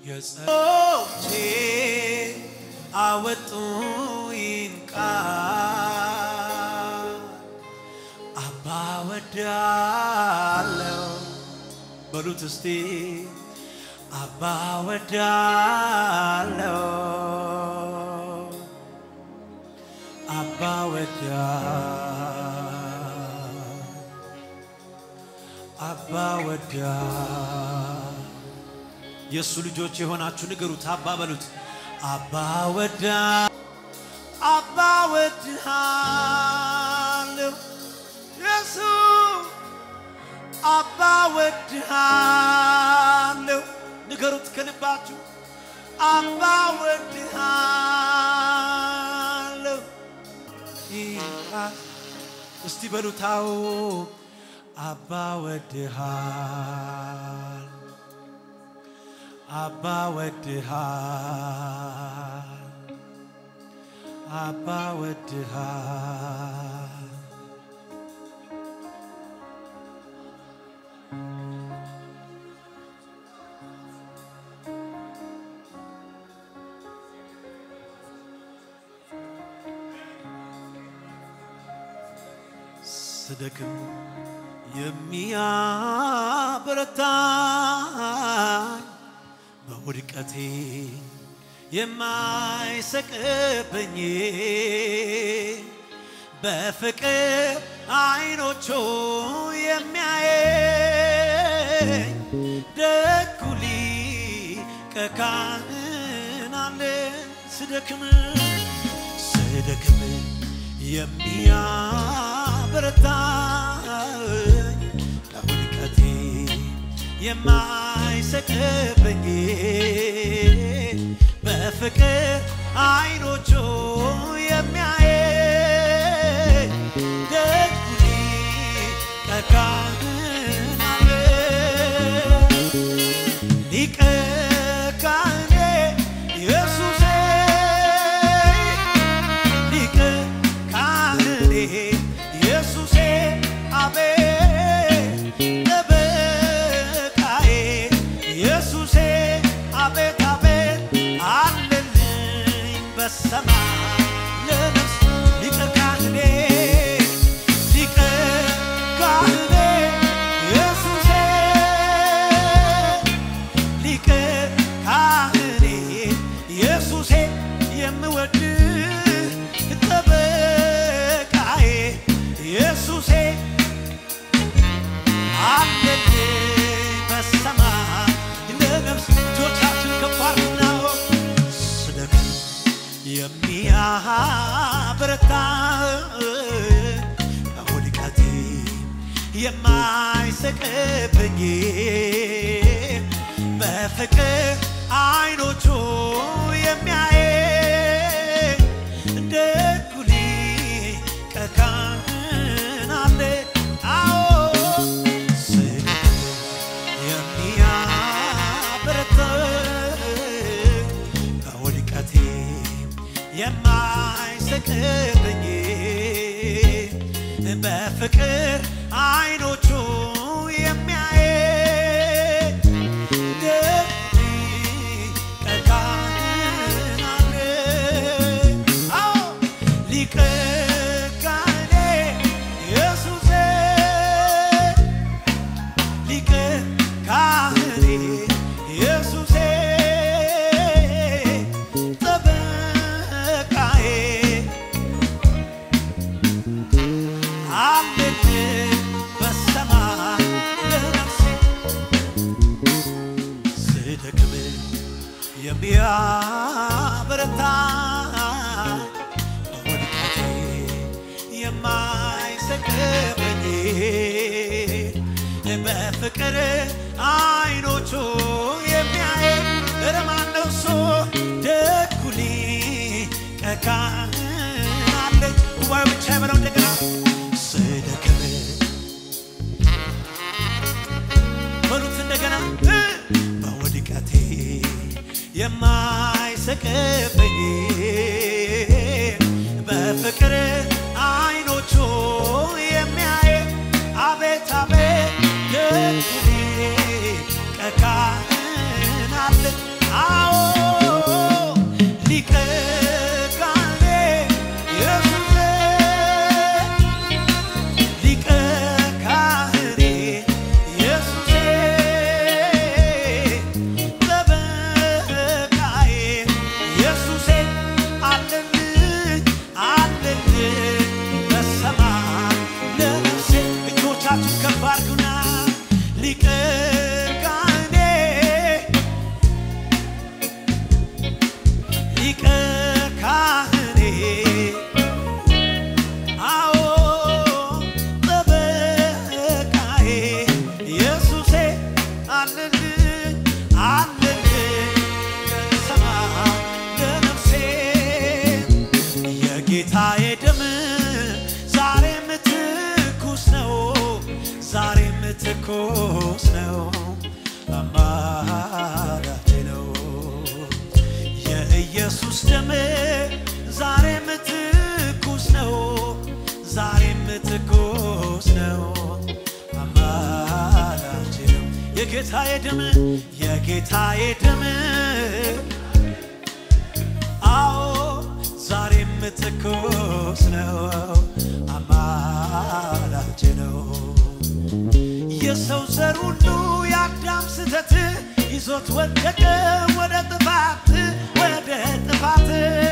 የጸሎቴ አወጡኝ ቃል አባ ወዳለው በሉት እስቲ አባ ወዳለው አባ ወዳ አባ ወዳ የእሱ ልጆች የሆናችሁ ንገሩት። አባ በሉት። አባ ወዳ አባ ወድሃለሁ ኢየሱስ አባ ወድሃለሁ ንገሩት ከልባችሁ አባ ወድሃለሁ ይላል። እስቲ በሉታው አባ ወድሃል አባ ወድሃል አባ ወድሃል ስደክም የሚያበረታኝ በውድቀቴ የማይሰቅብኝ በፍቅር አይኖቹ የሚያየኝ ደጉ ሊቀ ካህን አለ ስደክም ስደክም የሚያበረታኝ ከውድቀቴ የማይሰቅብኝ በፍቅር አይኖቹ የሚያየኝ ደጉ ሊቀ ካህን አለ ሊቀ ካህኔ ኢየሱሴ ሊቀ ካህኔ ኢየሱሴ አቤት ጠበቃዬ ኢየሱሴ አቤት አቤት አለልኝ በሰማይ ለነፍስ ሊቀ ካህኔ ሊቀ ካህኔ ኢየሱሴ ሊቀ ካህኔ ኢየሱሴ የምወድ ጠበቃዬ ኢየሱሴ አለልኝ በሰማይ ለነፍስ እጆቻችን ከፍ አድርገው ስደክም የሚያበረታ ከውድቀቴ የማይሰቅብኝ በፍቅር አይኖቹ የሚያየኝ ደጉ ሊቀ ካህን አለ። አዎ ስደክም የሚያበረታኝ ከውድቀቴ የማይሰቅብኝ በፍቅር አይኖቹ የሚያየኝ ደግ ሊቀ ካህን አለ። አዎ ሊቀ ካህኔ ኢየሱሴ ሊቀ ካህኔ ኢየሱሴ ጠበቃዬ አለልኝ በሰማይ ለነፍሴ ስደክም የሚያበረታኝ በውድቀቴ የማይሰቅብኝ በፍቅር አይኖቹ የሚያይ ረማነው እሱ ደጉ ሊቀ ካህን አለ። ጉባኤው ብቻ የበለው እንደገና ስደክም በሉት እንደገና እ በውድቀቴ የማይሰቅብኝ በፍቅር አይኖቹ የሚያይ አቤት አቤት ደጉ ሊቀ ካህን አለ ትኩስ ነው አማላጄ ነው የኢየሱስ ደም ዛሬም ትኩስ ነው ዛሬም ትኩስ ነው አማላጄ ነው የጌታዬ ደም የጌታዬ ደም አዎ ዛሬም ትኩስ ነው አማላጄ ነው የሰው ዘር ሁሉ የአዳም ስተት ይዞት ወደቀ ወደ ጥፋት ወደ ጥፋት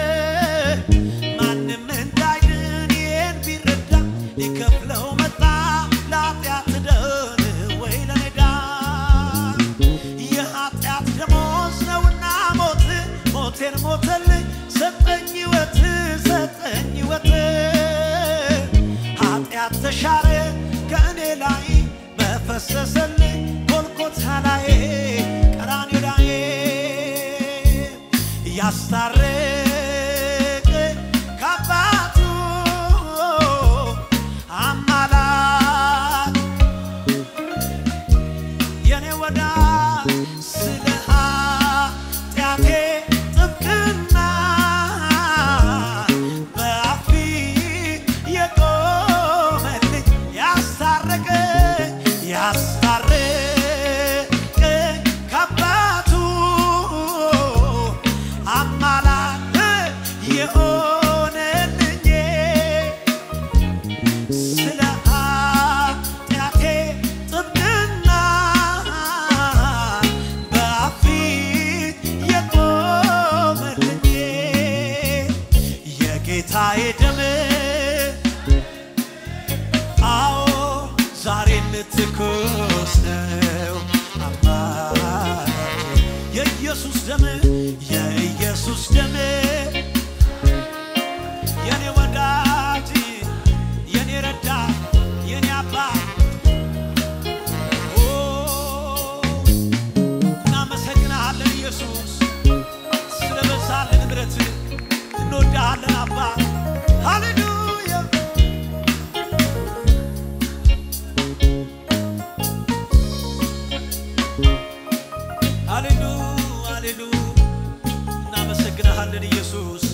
ማንም እንዳይድን ይህን ቢረዳ ሊከፍለው መጣ ለኃጢአት ደን ወይ ለኔዳ የኃጢአት ደሞዝ ነውና ሞት ሞቴን ሞተልኝ ሰጠኝ ሕይወት ሰጠኝ ሕይወት ኃጢአት ተሻረ ከእኔ ላይ በፈሰሰልኝ ጎልጎታ ላይ ቀራንዮ ላይ ያስታረቅ ከአባቱ አማላጅ የኔ ወዳጅ ስለ ኃጢአቴ ጥብቅና በአፊ የቆመልኝ ያስታረቀኝ ያስታረቀኝ ከአባቱ አማላጅ የሆነልኝ ስለ ኃጢአቴ ጥብቅና በፊት የቆመልኝ የጌታዬ ደም አዎ ዛሬም ትኩስ ነው አማላጄ የኢየሱስ ደም የኢየሱስ ደም የኔ ወዳጅ የኔ ረዳት የኔ አባት ኦ፣ እናመሰግንሃለን ኢየሱስ ስለበዛልን ምሕረት እንወድሃለን አባት ሃሌሉያ ሃሌሉ ሃሌሉ እናመሰግንሃለን ኢየሱስ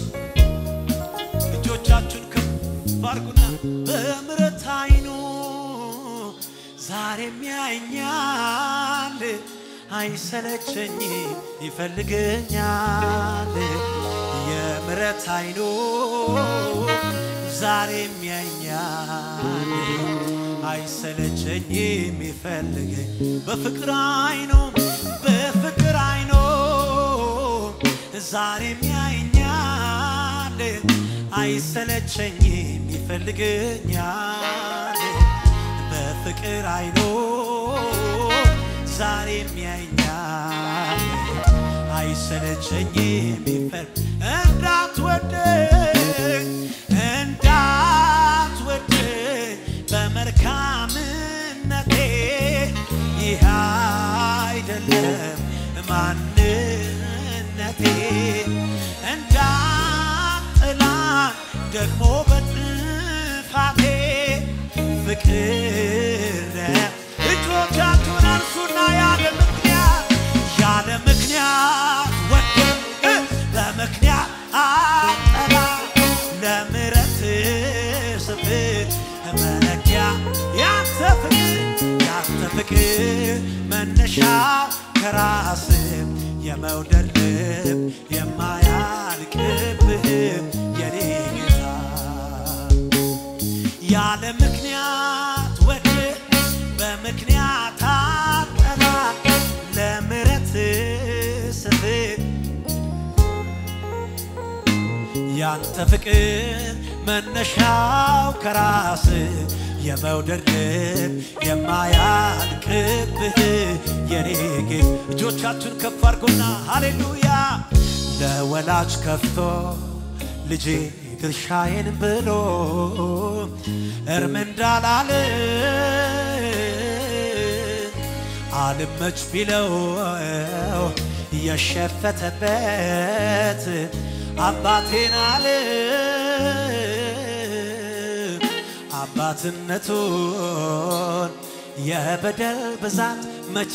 እጆቻችሁን ከፍ አድርጉና በምሕረት አይኑ ዛሬም ያየኛል አይሰለቸኝ ይፈልገኛል የምሕረት አይኑ ዛሬም ያየኛል አይሰለቸኝም ይፈልገኝ በፍቅር አይኑ በፍቅር አይኑ ዛሬም ያየኛል አይሰለቸኝም ይፈልገኛል በፍቅር አይኖ ዛሬም ያየኛል አይሰለቸኝም ይፈል እንዳትወደኝ እንዳትወደኝ በመልካምነቴ ይህ አይደለም ማንነቴ እንዳጥላ ደግሞ በጥፋቴ ፍቅር እጆቻችሁን አንሱና ያለ ምክንያት ያለ ምክንያት ወደም በምክንያት አጠላ ለምረት ስፍር መለኪያ ያንተ ፍቅር ያንተ ፍቅር መነሻው ከራስ የመውደድ ልብ የማያልቅብህ የኔ ጌታ ያለ ምክንያት ወደ በምክንያት አጠላ ለምረት ስፍር ያንተ ፍቅር መነሻው ከራስ የመውደድ ልብ የማያልቅብህ የኔ ጌት እጆቻችሁን ከፍ አድርጎና ሃሌሉያ ለወላጅ ከፍቶ ልጄ ድርሻዬን ብሎ እርም እንዳላለ አልመች ቢለው የሸፈተበት አባቴን አለ አባትነቱን የበደል ብዛት መች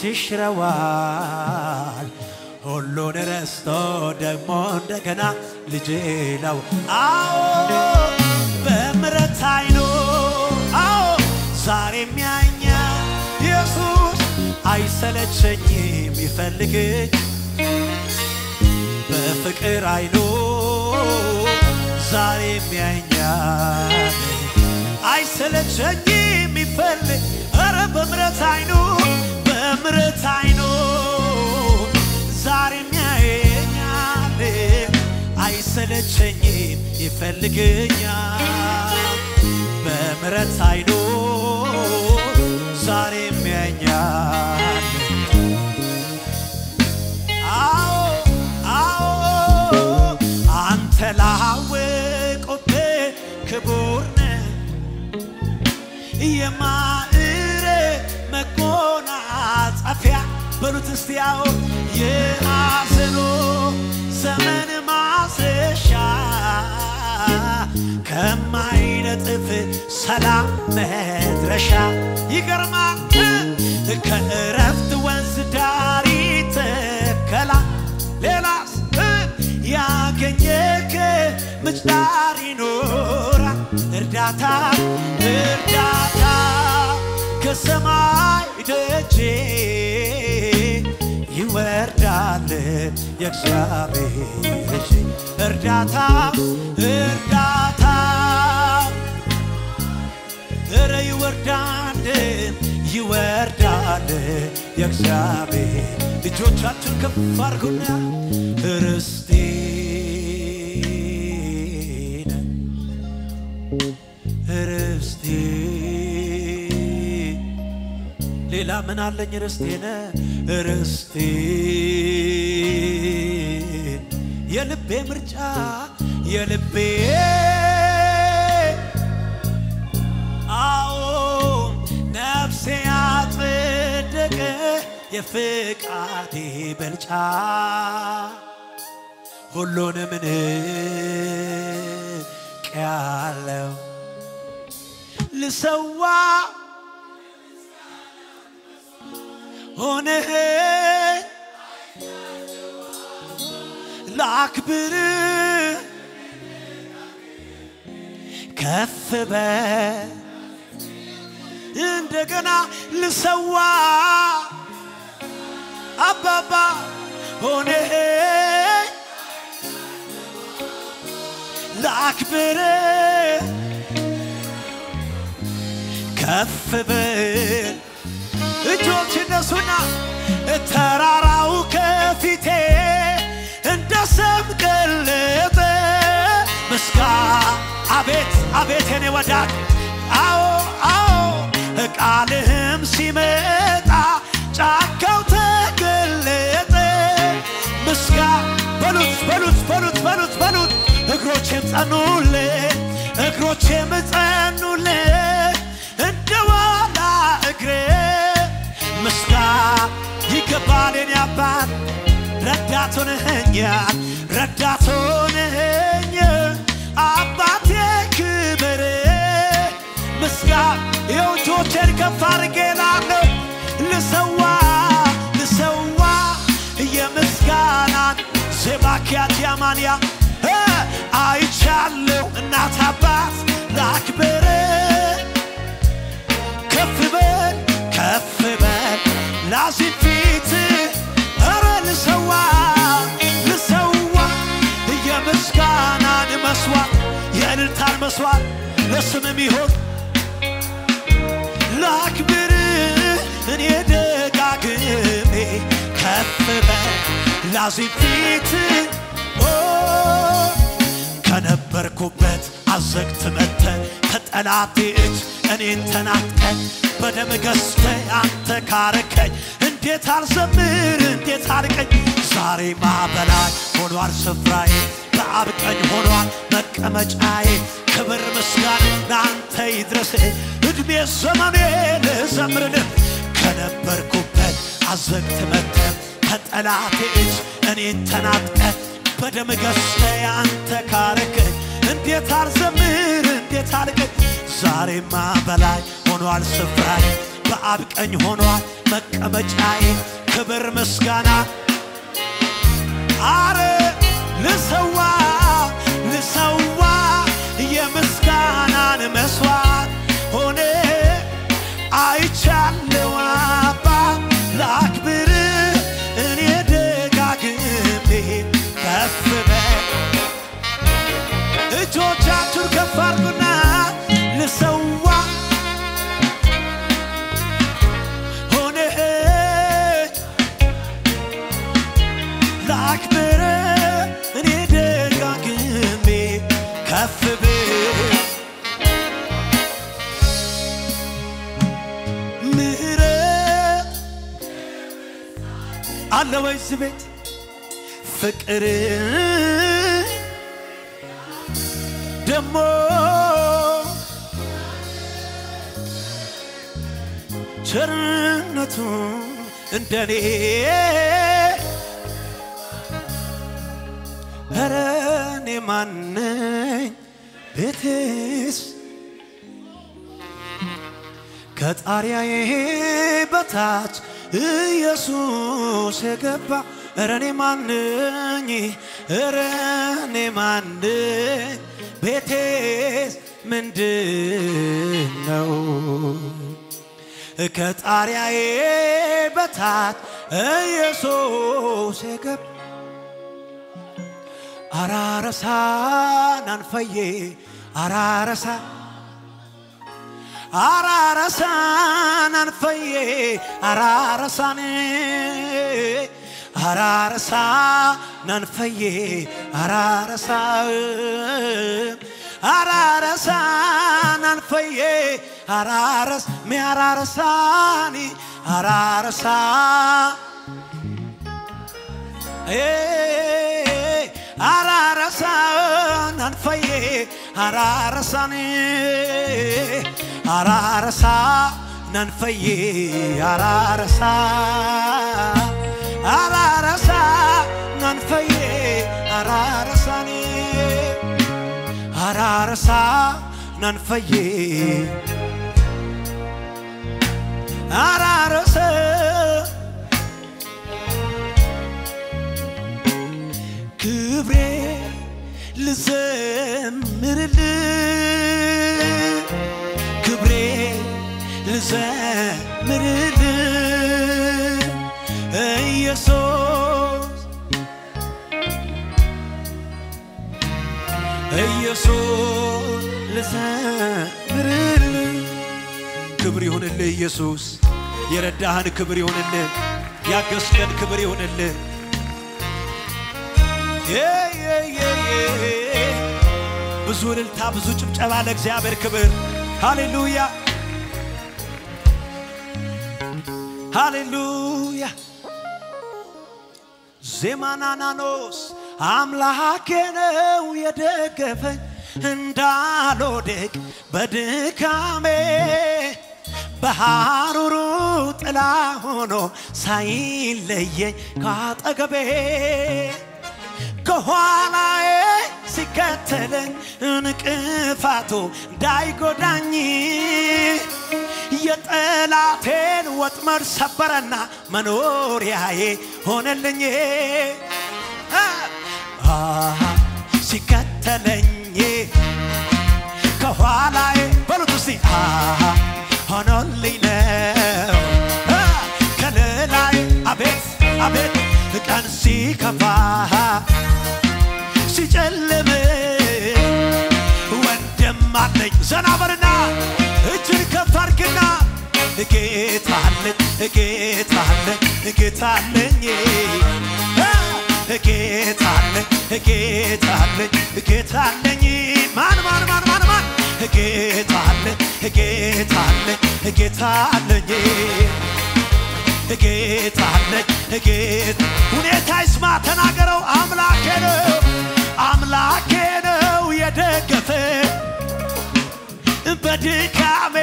ይሽረዋል ሁሉን ረስቶ ደግሞ እንደገና ልጄ ነው አዎ በምረት አይኑ አዎ ዛሬም ያኛል ኢየሱስ አይሰለቸኝም ይፈልግኝ በፍቅር አይኑ ዛሬም ያኛል አይሰለቸኝም ይፈልግ ኧረ በምረት አይኑ በምረት አይኑ ዛሬም ያየኛል አይሰለቸኝም ይፈልገኛል በምረት አይኑ ዛሬም ያየኛል አዎ አዎ አንተ ላወቁብህ ክቡር ነህ የማዕረግ መጎናጸፊያ በሉት እስቲ ያው የሐዘኑ ዘመን ማስረሻ ከማይነጥፍ ሰላም መድረሻ ይገርማል ከእረፍት ወንዝ ዳር ይተከላል ሌላስ ያገኘክ ምንጭ ዳር ይኖራል እርዳታ እርዳታ ከሰማይ ደጄ ይወርዳል የእግዚአብሔር እጅ እርዳታ እርዳታ እረ ይወርዳል ይወርዳል የእግዚአብሔር ልጆቻችን ከፍ አድርጉና ርስቴ ርስቴ ሌላ ምን አለኝ ርስቴነ ርስቴ የልቤ ምርጫ የልቤ አዎ ነፍሴ ያጸደቀ የፍቃዴ በልጫ ሁሉንም ንቄያለሁ ልሰዋ ሆነህ ላክብር ከፍ በል እንደገና ልሰዋ አባባ ሆነህ ላክብር ከፍ በል እጆች እነሱና ተራራው ከፊቴ እንደ ሰም ቀለጠ ምስጋ አቤት አቤት የኔ ወዳት አዎ አዎ ቃልህም ሲመጣ ጫካው ተገለጠ ምስጋ በሉት በሉት በሉት በሉት በሉት እግሮቼም ጸኑልህ እግሮቼም ጸኑልህ እንደ ዋላ እግሬ ምስጋ ይገባል የኔ አባት ረዳት ሆነኸኛል ረዳት ሆነኸኝ አባቴ ክብር ምስጋ የውጆቼን ከፍ አድርጌ ላለሁ ልሰዋ ልሰዋ የምስጋናን ዜባኪያት ያማንያ አይቻለሁ እናት አባት ላክብር ከፍ በል ከፍ በል ላዚም ፊት ኧረ ልሰዋ ልሰዋ የምስጋናን መስዋዕት የእልልታን መስዋዕት ለስምም ይሆን ላክብር እኔ ደጋግሜ ከፍ በል ላዚም ፊት ኦ ከነበርኩበት አዘግት መተ ከጠላቴ እጅ እኔን ተናጥቀ በደም ገዝተ አንተ ካረከኝ እንዴት አልዘምር እንዴት አልቀኝ ዛሬማ በላይ ሆኗል ስፍራዬ በአብ ቀኝ ሆኗል መቀመጫዬ ክብር ምስጋና ለአንተ ይድረስ እድሜ ዘመኔ ልዘምርልህ ከነበርኩበት አዘግት መተ ከጠላቴ እጅ እኔን ተናጥቀ በደም ገዝተ አንተ ካረከኝ እንዴት አልዘምር እንዴት አልቀኝ ዛሬማ በላይ ሆኗል ስፍራዬ በአብ ቀኝ ሆኗል መቀመጫዬ ክብር ምስጋና አረ ልሰዋ ልሰዋ የምስጋናን መስዋዕት ሆነ አይቻለው አባ ላክብር እኔ ደጋግሜ ከፍ በል እጆቻችሁን ከፍ አድርጉና ልሰዋ ሆነ ላክብር እኔ ደጋግሜ ከፍ ብል ምህረት አለ ወይ እዚህ ቤት ፍቅር ደሞ ቸርነቱ እንደኔ ኧረ እኔ ማነኝ ቤቴስ ከጣሪያዬ በታች ኢየሱስ የገባ ኧረ እኔ ማነኝ ኧረ እኔ ማነኝ ቤቴስ ምንድን ነው ከጣሪያዬ በታች ኢየሱስ የገባ አራረሳን አንፈዬ አራረሳ አራረሳን አንፈዬ አራረሳን አራረሳን አንፈዬ አራረሳ አራረሳን አንፈዬ አራረስ ሚያራረሳኒ አራረሳ አራረሳን አንፈዬ አራረሳን አራረሳ ናንፈዬ አራረሳ አራረሳ ናንፈዬ አራረሳን አራረሳ ናንፈዬ አራረሰ ክብሬ ልዘምርል ክብሬ ልዘምርል ኢየሱስ ኢየሱስ ልዘምርል ክብር ይሁንልህ ኢየሱስ የረዳህን ክብር ይሁንልህ ያገዝከን ክብር ይሁንልህ ብዙ እልልታ ብዙ ጭብጨባ ለእግዚአብሔር ክብር ሃሌሉያ ሃሌሉያ ዜማናናኖስ አምላኬ ነው የደገፈኝ እንዳልወድቅ በድካሜ በሐሩሩ ጥላ ሆኖ ሳይለየኝ ካጠገቤ ከኋላዬ ሲከተለኝ እንቅፋቱ እንዳይጎዳኝ የጠላቴን ወጥመድ ሰበረና መኖሪያዬ ሆነልኝ አሃ ሲከተለኝ ከኋላዬ በሉት እስቲ አሃ ሆኖልኝ ነው አ፣ ከለላዬ አቤት አቤት ቀን ሲከፋ ሲጨልም ወንድም አለኝ ዘና በልና እጅን ከፍ አድርግና ጌታ አለኝ ጌታ አለኝ ጌታ አለኝ አ፣ ጌታ አለኝ ጌታ አለኝ ጌታ አለኝ ማን ማን ማን ማን ማን ጌታ አለኝ ጌታ አለኝ ጌታ አለኝ ጌታ አለኝ ጌታ ሁኔታ ይስማ ተናገረው አምላኬ ነው አምላኬ ነው የደገፈ በድካሜ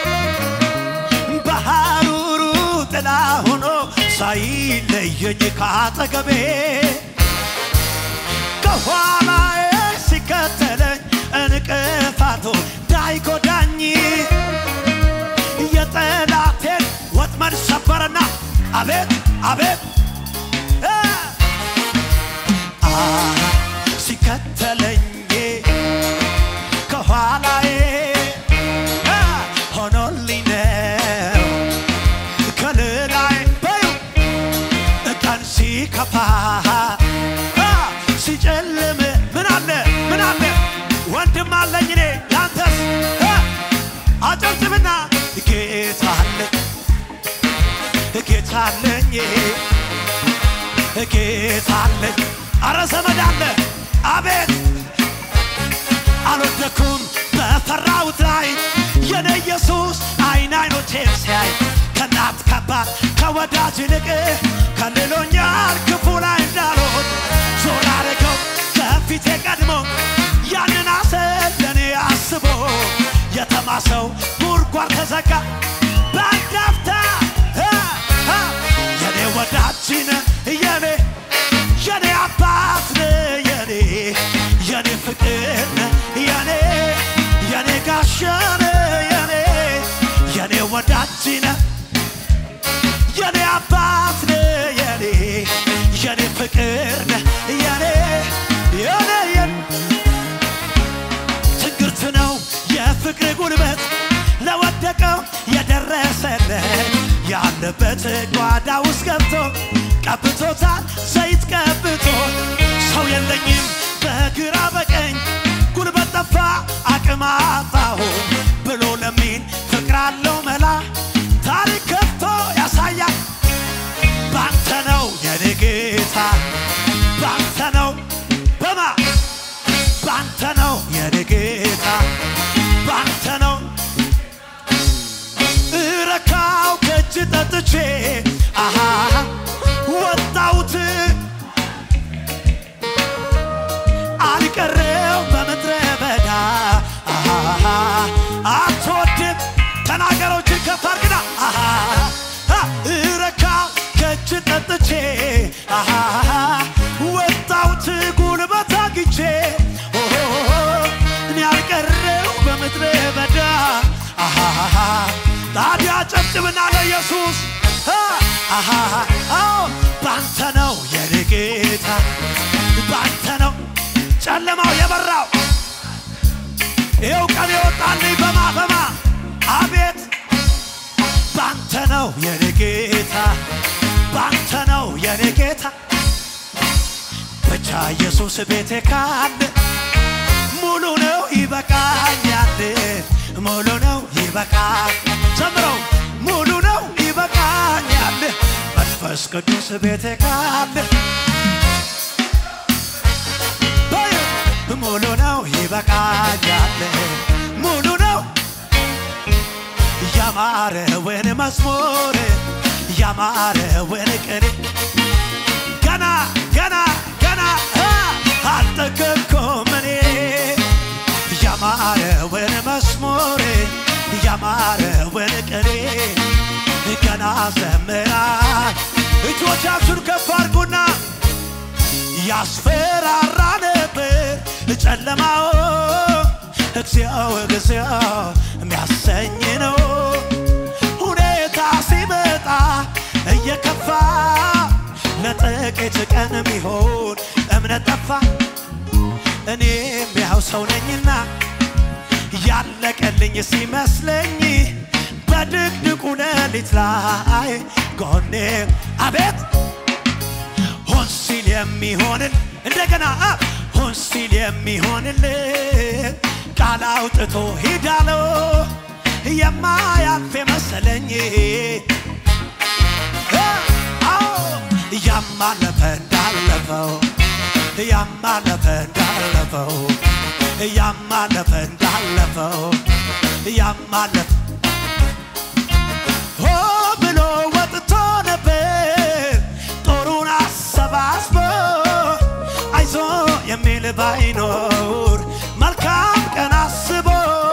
በሐሩሩ ጥላ ሆኖ ሳይለየኝ ካጠገቤ ከኋላዬ ሲከተለኝ እንቅፋቱ እንዳይጎዳኝ የጠላቴን አቤት አቤት እ አ ሲከተለኝ ከኋላዬ እ ሆኖልኝ ነው ከልላዬ በዩ ቀን ሲከፋ አ ሲጨልም ምን አለ ምን አለ ወንድም አለኝ እኔ ላንተስ እ አጨብጭብና ጌታ አለ ጌታ አለኝ ጌታ አለኝ አረ ዘመድ አለ አቤት አልወደኩም በፈራሁት ላይ የኔ ኢየሱስ አይን አይኖቼን ሲያይ ከእናት ከአባት ከወዳጅ ይልቅ ከልሎኛል ክፉ ላይ እንዳልሆን ዞር አረገው ከፊቴ ቀድሞ ያንን አሰብ ለእኔ አስቦ የተማሰው ጉድጓድ ተዘጋ በአንድ አፍታ እ እ የኔ ወዳጅ ነህ የኔ የኔ አባት ነህ የኔ የኔ ፍቅር ነህ የኔ የኔ ጋሻ ነህ የኔ የኔ ወዳጅ ነህ የኔ አባት ነህ የኔ የኔ ፍቅር ነህ የኔ የኔ የኔ ትንግርት ነው የፍቅር ጉልበት ለወደቀው የደረሰለት ያለበት ጓዳ ውስጥ ገብቶ ቀብቶታል ዘይት ቀብቶ ሰው የለኝም በግራ በቀኝ ጉልበት ጠፋ አቅም አጣሁ ብሎ ለሚል ፍቅር አለው መላ ታሪክ ከፍቶ ያሳያል ባንተ ነው የኔ ጌታ ባንተ ነው በማ ባንተ ነው የኔ ጌታ ባንተ ነው እረካው ከእጅ ጠጥቼ አሃ ወጣሁት አልቀረው በምድረ በዳ አሃ አትወድም ተናገሮችን ከፍ አድርግና አሃ እረካው ከእጅ ጠጥቼ አሃ ወጣሁት ጉልበት አግኝቼ ኦሆ እኔ አልቀረው በምድረ በዳ አሃ ታዲያ ጨብጭብና ለኢየሱስ አ፣ አሃ አዎ ባንተ ነው የኔ ጌታ ባንተ ነው ጨለማው የበራው ይኸው ቀን የወጣልኝ በማ በማ አቤት ባንተ ነው የኔ ጌታ ባንተ ነው የኔ ጌታ ብቻ ኢየሱስ ቤቴ ካለ ሙሉ ነው ይበቃኛል ሙሉ ነው ይበቃል ዘምረው ሙሉ ነው ይበቃኛል መንፈስ ቅዱስ ቤቴ ካለ በይ ሙሉ ነው ይበቃኛል ሙሉ ነው ያማረውን መዝሙር ያማረውን ቅኔ ገና ገና ገና አ፣ አልጠገብኩም እኔ ያማረውን መዝሙር ያማረውን ቅኔ ገና ዘምራል እጆቻችሁን ከፍ አድርጉና ያስፈራራ ነበር ጨለማው እግዚኦ እግዚኦ የሚያሰኝ ነው ሁኔታ ሲመጣ እየከፋ ለጥቂት ቀን ቢሆን እምነት ጠፋ እኔም ያው ሰው ነኝና ያለቀልኝ ሲመስለኝ በድቅድቁ ሌሊት ላይ ጎኔ አቤት ሆን ሲል የሚሆንል እንደገና አ፣ ሆን ሲል የሚሆንል ቃል አውጥቶ ሂዳለው የማያልፍ መሰለኝ አዎ ያማለፈ እንዳለፈው ያማለፈ እንዳለፈው ያማለፈ እንዳለፈው ያማለፈ ሆ ብሎ ወጥቶ ነበር ጦሩን አሰባስቦ አይዞ የሚል ባይኖር መልካም ቀን አስቦ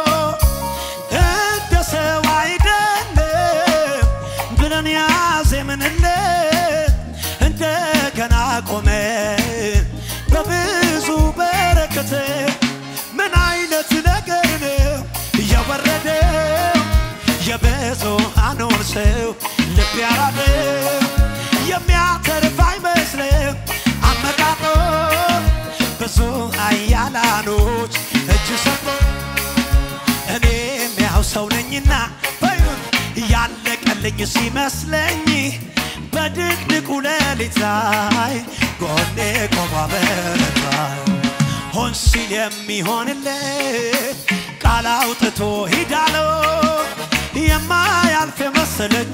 እንደ ሰው አይደለም ብለን ያዜምንለት እንደገና ቆመ በብዙ በረከት ምን አይነት ነገር ነው የወረደው የብዙሃኑን ሰው ልብ ያራደው በይሁኝና በይሁን ያለቀልኝ ሲመስለኝ በድቅድቁ ሌሊት ላይ ጎኔ ቆማ በረታኝ ሆን ሲል የሚሆንለት ቃል አውጥቶ ሂዳለው የማያልፍ የመሰለኝ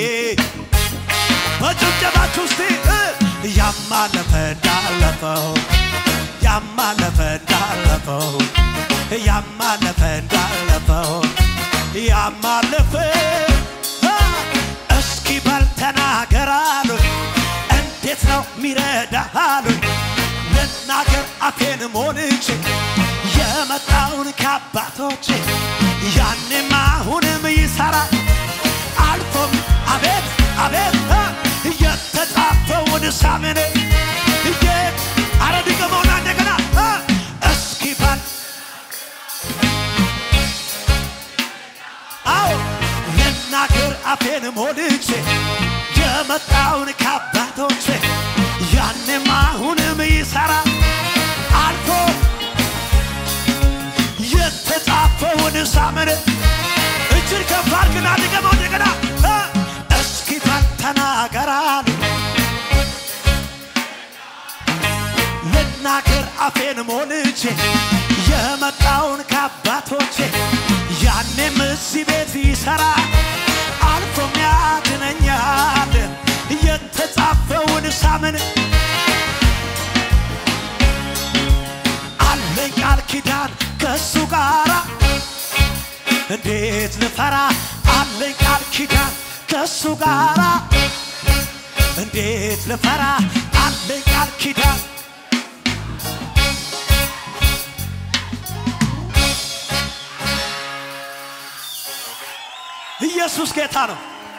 በጭብጨባችሁ ውስጥ ያማለፈ እንዳለፈው ያማለፈ እንዳለፈው ያማለፈ እንዳለፈው ያማለፈ እስኪ በል ተናገር አሉኝ። እንዴት ነው ሚረዳ አሉኝ። ልናገር አፌን ሞልቼ የመጣውን ከአባቶቼ ያንም አሁንም ይሰራል አልፎም አቤት አቤት የተጻፈውን ሳምን እየ አረ ድገመውና እንደገና እስኪ በል አዎ ልናገር አፌን ሞልቼ የመጣውን ከአባቶቼ ያንም አሁንም ይሰራል አልፎ የተጻፈውን ሳምን እጅን ከፍ አድርግና ድገመው እንደገና እስኪ በል ተናገር አሉ ልናገር አፌን ሞልቼ የመጣውን ከአባቶቼ ያኔም እዚህ ቤት ይሰራ አልፎም ያድነኛል የተጻፈውን ሳምን አለኝ ቃል ኪዳን ከእሱ ጋራ እንዴት ልፈራ አለኝ ቃል ኪዳን ከእሱ ጋራ እንዴት ልፈራ አለኝ ቃል ኪዳን ኢየሱስ ጌታ ነው።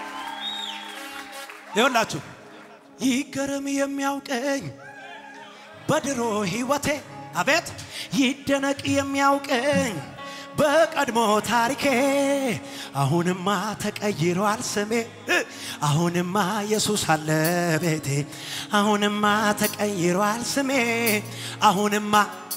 ይኸውላችሁ ይገርም የሚያውቀኝ በድሮ ሕይወቴ አቤት ይደነቅ የሚያውቀኝ በቀድሞ ታሪኬ አሁንማ ተቀይሯል ስሜ አሁንማ ኢየሱስ አለ ቤቴ አሁንማ ተቀይሯል ስሜ አሁንማ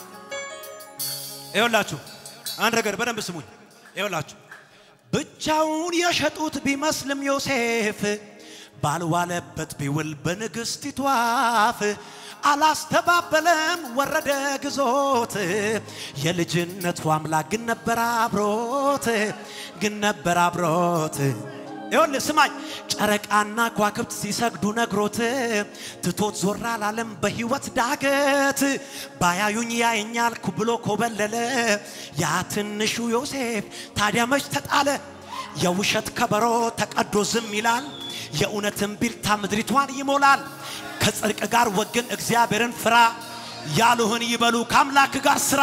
ይኸውላችሁ አንድ ነገር በደንብ ስሙኝ ይኸውላችሁ ብቻውን የሸጡት ቢመስልም ዮሴፍ ባልዋለበት ቢውል በንግሥቲቱ አፍ አላስተባበለም ወረደ ግዞት የልጅነቱ አምላክ ግን ነበር አብሮት ግን ነበር አብሮት ይኸውልህ ስማኝ ጨረቃና ከዋክብት ሲሰግዱ ነግሮት ትቶት ዞር አላለም በሕይወት ዳገት ባያዩኝ ያየኛል ብሎ ኮበለለ ያ ትንሹ ዮሴፍ ታዲያ መች ተጣለ የውሸት ከበሮ ተቀዶ ዝም ይላል የእውነትን ቢልታ ምድሪቷን ይሞላል ከጽድቅ ጋር ወግን እግዚአብሔርን ፍራ ያሉህን ይበሉ ከአምላክ ጋር ስራ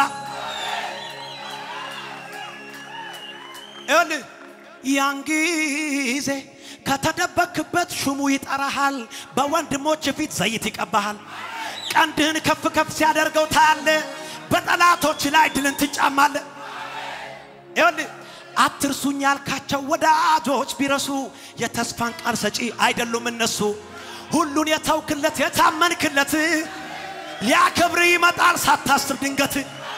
ይኸውልህ ያን ጊዜ ከተደበክበት ሹሙ ይጠራሃል፣ በወንድሞች ፊት ዘይት ይቀባሃል። ቀንድህን ከፍ ከፍ ሲያደርገው ታያለ፣ በጠላቶች ላይ ድልን ትጫማለ። ይኸውልህ አትርሱኝ ያልካቸው ወዳጆች ቢረሱ የተስፋን ቃል ሰጪ አይደሉም እነሱ። ሁሉን የተውክለት የታመንክለት ሊያከብር ይመጣል ሳታስብ ድንገት።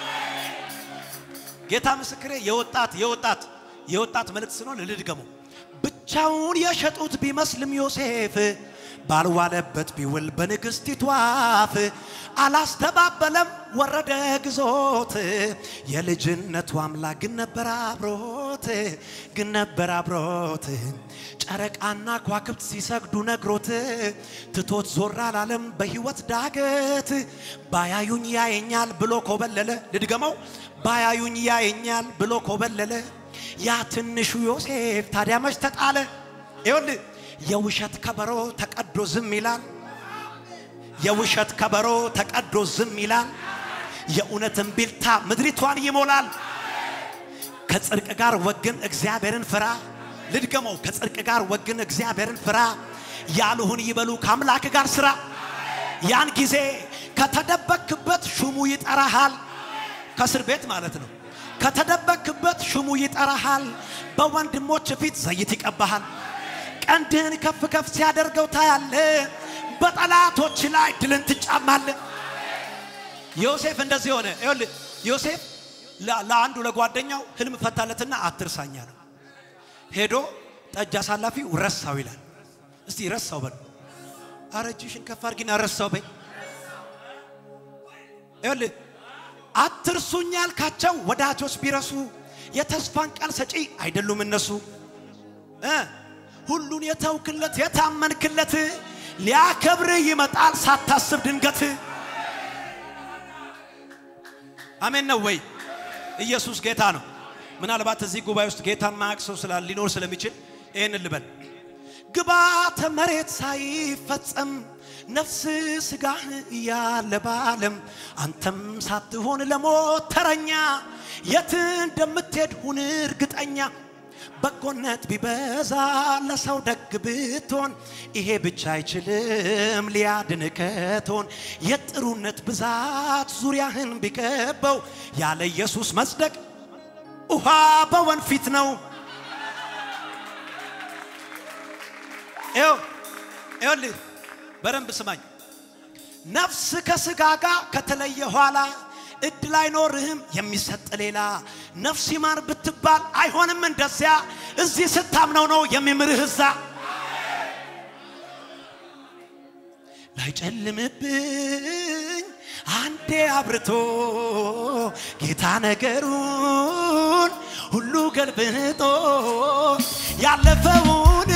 ጌታ ምስክሬ የወጣት የወጣት የወጣት መልእክት ስለሆነ ልድገመው። ብቻውን የሸጡት ቢመስልም ዮሴፍ ባልዋለበት ቢውል በንግሥቲቱ አፍ አላስተባበለም ወረደ ግዞት የልጅነቱ አምላክ ግን ነበር አብሮት ግን ነበር አብሮት ጨረቃና ከዋክብት ሲሰግዱ ነግሮት ትቶት ዞር አላለም በሕይወት ዳገት ባያዩኝ ያየኛል ብሎ ኮበለለ ልድገመው ባያዩኝ ያየኛል ብሎ ኮበለለ ያ ትንሹ ዮሴፍ ታዲያ መች ተጣለ ይኸውልህ የውሸት ከበሮ ተቀዶ ዝም ይላል የውሸት ከበሮ ተቀዶ ዝም ይላል የእውነትን ቢልታ ምድሪቷን ይሞላል ከጽድቅ ጋር ወግን እግዚአብሔርን ፍራ ልድገመው ከጽድቅ ጋር ወግን እግዚአብሔርን ፍራ ያሉህን ይበሉ ከአምላክ ጋር ስራ ያን ጊዜ ከተደበክበት ሹሙ ይጠራሃል ከእስር ቤት ማለት ነው ከተደበክበት ሹሙ ይጠራሃል በወንድሞች ፊት ዘይት ይቀባሃል ቀንድህን ከፍ ከፍ ሲያደርገው ታያለ በጠላቶች ላይ ድልን ትጫማለ ዮሴፍ እንደዚህ ሆነ ይኸውልህ ዮሴፍ ለ- ለአንዱ ለጓደኛው ህልም ፈታለትና አትርሳኛ ነው ሄዶ ጠጅ አሳላፊው ረሳው ይላል። እስቲ ረሳው በል። ኧረ እጅሽን ከፍ አድርጊና ረሳው በይ። ይኸውልህ አትርሱኝ ያልካቸው ወዳጆች ቢረሱ የተስፋን ቃል ሰጪ አይደሉም እነሱ እ ሁሉን የተውክለት የታመንክለት ሊያከብር ይመጣል ሳታስብ ድንገት። አሜን ነው ወይ? ኢየሱስ ጌታ ነው። ምናልባት እዚህ ጉባኤ ውስጥ ጌታን ማያውቅ ሰው ስላለ ሊኖር ስለሚችል ይህን ልበል። ግባተ መሬት ሳይፈጸም ነፍስ ስጋህ እያለ ባለም አንተም ሳትሆን ለሞት ተረኛ የት እንደምትሄድ ሁን እርግጠኛ። በጎነት ቢበዛ ለሰው ደግ ብትሆን ይሄ ብቻ አይችልም ሊያድን ከቶን የጥሩነት ብዛት ዙሪያህን ቢከበው ያለ ኢየሱስ መጽደቅ ውሃ በወንፊት ነው። ይኸው ይኸውልህ በደንብ ስማኝ። ነፍስ ከስጋ ጋር ከተለየ ኋላ እድል አይኖርህም የሚሰጥ ሌላ። ነፍስ ይማር ብትባል አይሆንም እንደዚያ። እዚህ ስታምነው ነው የሚምርህ እዛ። ላይጨልምብኝ አንዴ አብርቶ ጌታ ነገሩን ሁሉ ገልብጦ ያለፈውን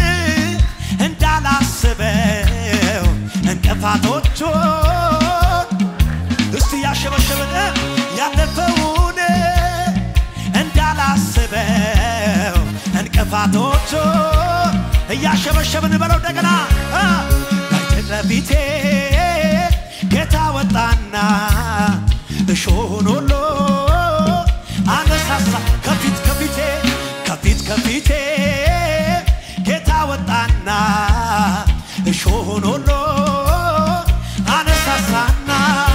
እንዳላስበው እንቅፋቶቹን እስቲ ያሸበሸበን ያለፈውን እንዳላስበው እንቅፋቶቹን እያሸበሸብን በለው እንደገና ላይትን ለፊቴ ጌታ ወጣና እሾሁን ሁሉ አነሳሳ ከፊት ከፊቴ ከፊት ከፊቴ ጌታ ወጣና እሾሁን ሁሉ አነሳሳና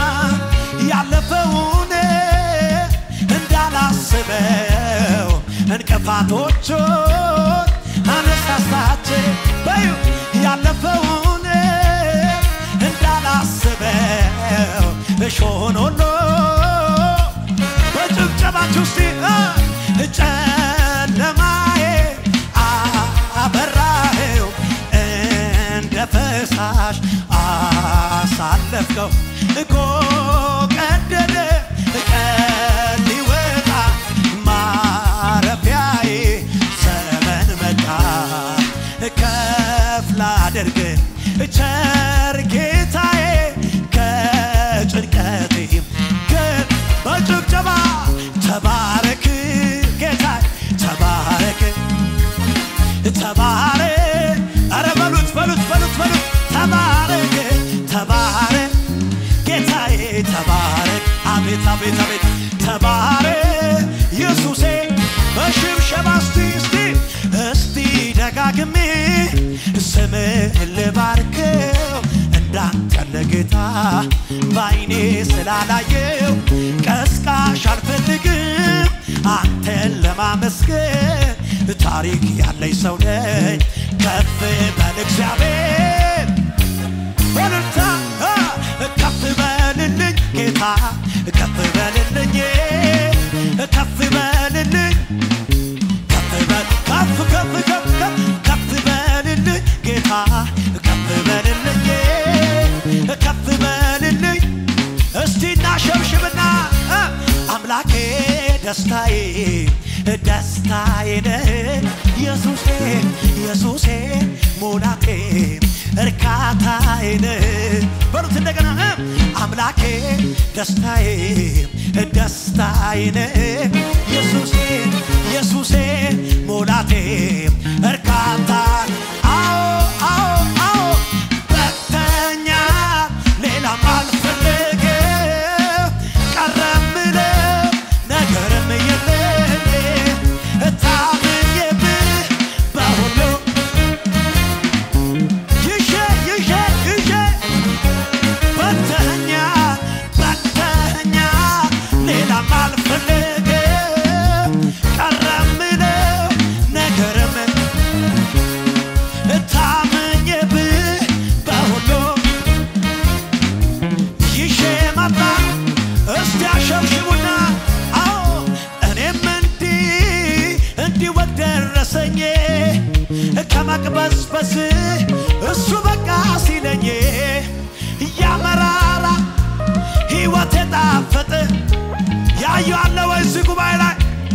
ያለፈውን እንዳላስበው እንቅፋቶቹን አነሳሳቸው በዩ ያለፈውን እንዳላስበው እሾህን ሁሉ በጭብጨባችሁ እስቲ ጨለማዬ አበራኸው እንደ ፈሳሽ አሳለፍከው እኮ ቀደደ ቀን ሊወጣ ማረፊያዬ ዘመን መጣ ከፍ ላደርግ ቸር ጌታዬ ከጭንቀቴም በጭብጨባ ተባረክ ጌታ ተባረክ ተባረክ አረ በሉት በሉት በሉት በሉት ተባረክ ተባረክ ጌታዬ ተባረክ አቤት አቤት አቤት ተባረክ ኢየሱሴ በሽብሸባ እስቲ እስቲ እስቲ ደጋግሜ ስምህን ልባርከው እንዳንተ ለጌታ በአይኔ ስላላየው ቀስቃሽ አልፈልግም አንተን ለማመስገን ታሪክ ያለኝ ሰው ነኝ ከፍ በል እግዚአብሔር በልልታ ከፍ በልልኝ ጌታ ከፍ በልልኝ ከፍ በልልኝ ከፍ በል ከፍ ከፍ ከፍ ከፍ ከፍ በልልኝ ጌታ ከፍ በልልኝ ከፍ በልልኝ እስቲ እናሸብሽብና አምላኬ ደስታዬ ደስታዬ ነህ ኢየሱሴ ኢየሱሴ ሙላቴ እርካታዬ ነህ በሉት እንደገና አምላኬ ደስታዬ ደስታዬ ነህ ኢየሱሴ ኢየሱሴ ሙላቴ እርካታ አዎ አዎ አዎ በተኛ ሌላም አልፈልግም ቀረምለው ነገርም የለኝ እታምኜብህ በሁሉ ይዤ ይዤ ይዤ በተኛ በተኛ ሌላም አልፈልግም ቀረምለው ነገርም በዚህ እሱ በቃ ሲለኝ እያመራራ ሕይወት የጣፈጠ ያዩ አለ ወይ እዚህ ጉባኤ ላይ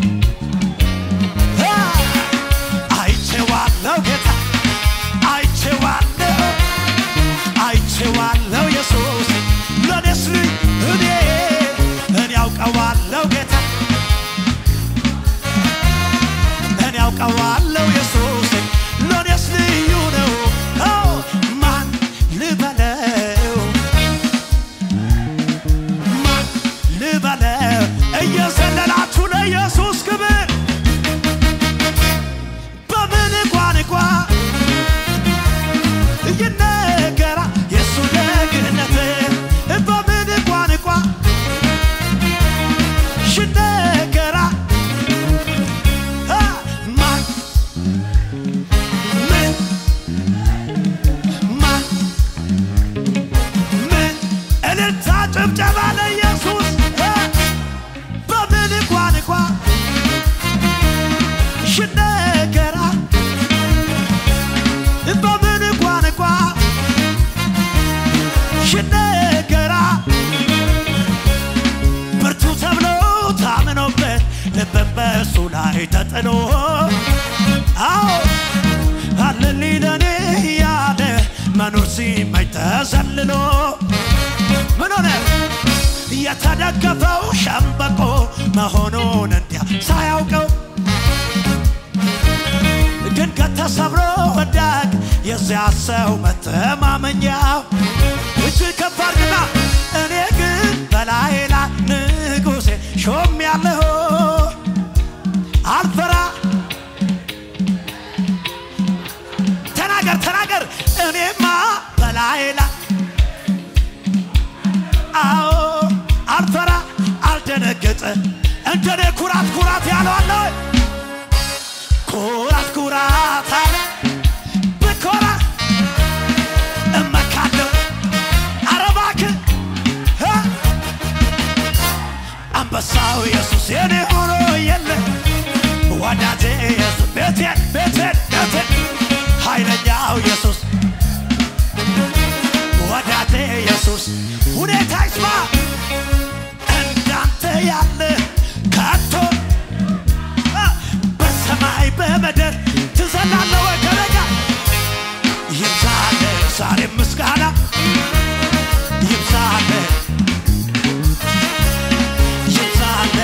አ! አይቼዋለሁ ጌታ አይቼዋለሁ አይቼዋለሁ ኢየሱስ ለኔስ እኔ እኔ ያውቀዋለሁ ጌታ እኔ ያውቀዋለሁ ኢየሱስ ለኔስ ልዩ ነው አዎ ማን ልበለው ማን ልበለው እየዘለላችሁ ለኢየሱስ ክብር በምን ቋንቋ ይነገራ የእሱ ደግነት በምን ቋንቋ ይነገራ አ! ማን ምን ማን ምን እልልታ ጭብጨባ ለኢየሱስ አ! በምን ቋንቋ ይነገራ በምን ቋንቋ ይነገራ ብርቱ ተብሎ ታምኖበት ልብን በእሱ ላይ ተጥሎ አዎ አለልኝ ለኔ ያለ መኖር ሲመኝ ተዘልሎ ምን ሆነ የተደገፈው ሸምበቆ መሆኑን እንዲያ ሳያውቀው ድንገት ተሰብሮ ወዳቅ የዚያ ሰው መተማመኛው እጅ ከፍ አድርግና እኔ ግን በላይ ላይ ንጉሴ ሾም ያለሁ አልፈራ ተናገር ተናገር እኔማ በላይ ላይ አዎ አልፈራ አልደነገጠ እንደኔ ኩራት ኩራት ያለው አለ ወይ? ኩራት ኩራት አለ ብኮራ እመካለሁ ኧረ እባክህ እ? አንበሳው ኢየሱስ የኔ ሆኖ የለ ወዳጄ ኢየሱስ ቤቴን ቤቴን ቤቴን ኃይለኛው ኢየሱስ ወዳጄ ኢየሱስ ሁኔታ ይስማ እንዳንተ ያለ ከቶ እ፣ በሰማይ በምድር ትዘላለህ ወይ ከረጋ ይብዛለ ዛሬ ምስጋና ይብዛለ ይብዛለ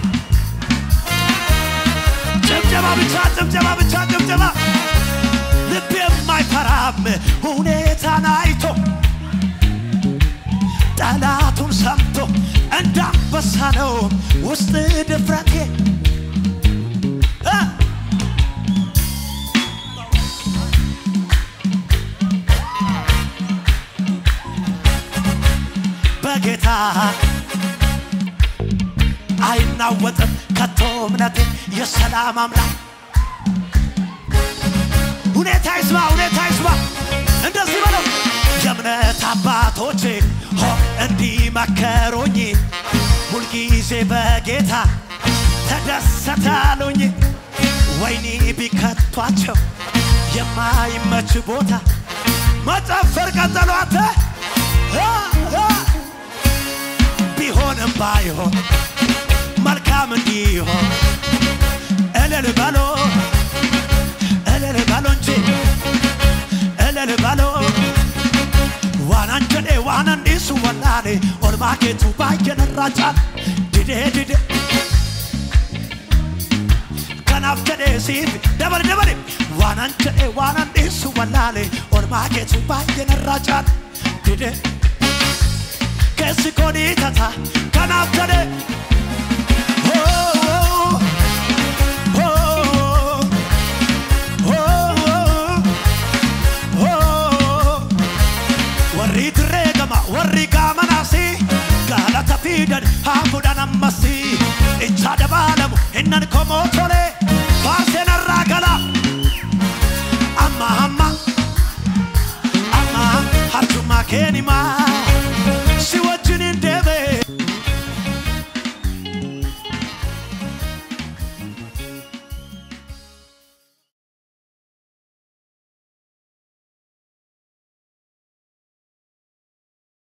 ጭብጨባ ብቻ ጭብጨባ ብቻ ጭብጨባ ልብ የማይፈራም ሁኔታን አይቶ ጠላቱን ሰምቶ እንዳንበሳ ነው ውስጥ ድፍረቴ እ! በጌታ አይናወጥም ከቶ እምነቴ የሰላም አምላክ ሁኔታ ይስማ ሁኔታ ይስማ እንደዚህ በለው የእምነት አባቶቼ ሆ እንዲመከሩኝ ሁልጊዜ በጌታ ተደሰታሉኝ ወይኒ ቢከቷቸው የማይመች ቦታ መጨፈር ቀጠሏተ ቢሆንም ባይሆን መልካም እንዲሆን እልል በሎ እልል በሎ እንጂ እልል በሎ ዋናን ጀዴ ዋናን ዲሱ ወላሌ ኦልማኬቱ ባየነራጫል ድዴ ድዴ kanaaf jedhee siif dabale dabale waanan jedhee waanan dhiisu wallaale ormaa keetu baay'ee narraa caala dide keessi koo ni tata kanaaf jedhee Oh, oh, oh, oh, oh. warri dirree gama warri gaamanaasi galata fiidan haa fudhan ammasi icha dabaalamu innan komoo tolee